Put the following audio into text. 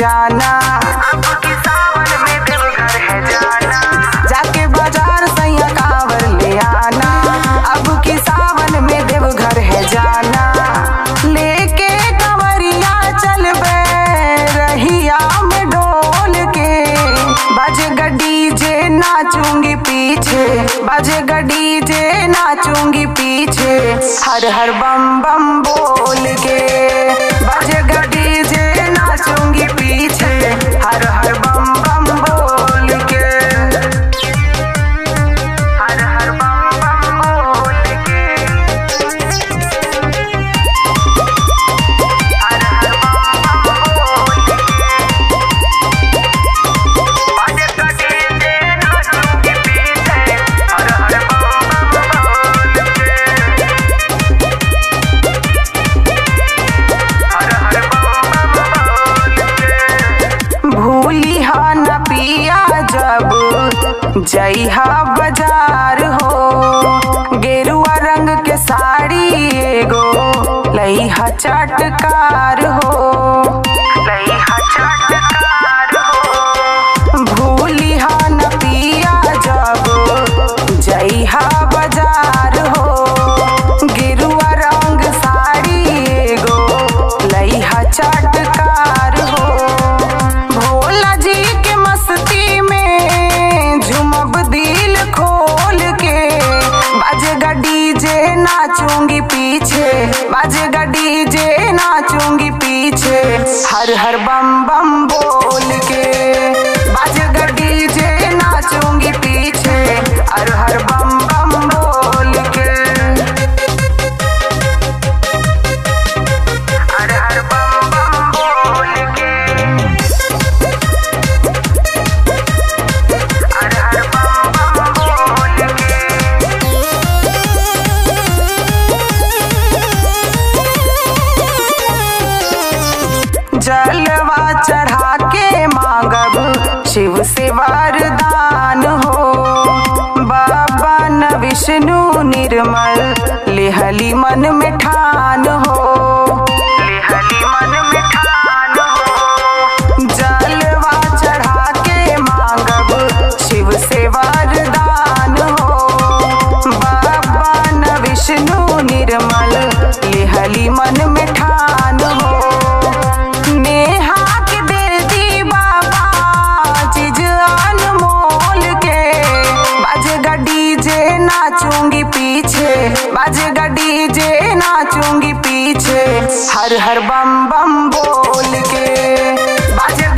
जाना अब की सावन में देवघर है जाना जाके बाजार सैया कांवर ले आना अब की सावन में देवघर है जाना लेके कंवरिया चल बे रहिया में डोल के बज डीजे नाचूंगी पीछे बज डीजे नाचूंगी पीछे हर हर बम बम बोल के बज डीजे नाचूंगी पीछे हर हर बम बम बोल के हर हर बम बम बोल के हर हर बम बम बोल के बज डीजे नाचूंगी पीछे हर हर बम बम बोल के हर हर बम बम बोल के भूली हा न पिया जब जइहा बाजार हो गेरुआ रंग के साड़ी एगो लइहा चटकार हो लइहा चटकार हो भूली हा न पिया जब जइहा बाजार हो गेरुआ रंग साड़ी एगो लइहा चटकार हो भोला जी के मस्ती में झुमब दिल खोल के बाजेगा डीजे नाचूंगी पीछे बाजेगा डीजे नाचूंगी पीछे हर हर बम बम बोल के बाजेगा डीजे नाचूंगी पीछे हर हर बम बम बोल के हर हर बम बम बोल के हर हर बम बम बोल के जलवा चढ़ा के मांगब शिव से वरदान हो बाबा न विष्णु निर्मल लेहली मन में ठान हो लेहली मन में ठान हो जलवा चढ़ा के मांगब शिव से वरदान हो बाबा न विष्णु निर्मल लेहली मन में ठान हो नेहा के दे दी बाबा चीज अनमोल के बाजेगा डीजे नाचूंगी पीछे बाजेगा डीजे नाचूंगी पीछे हर हर बम बम बोल के बाजेगा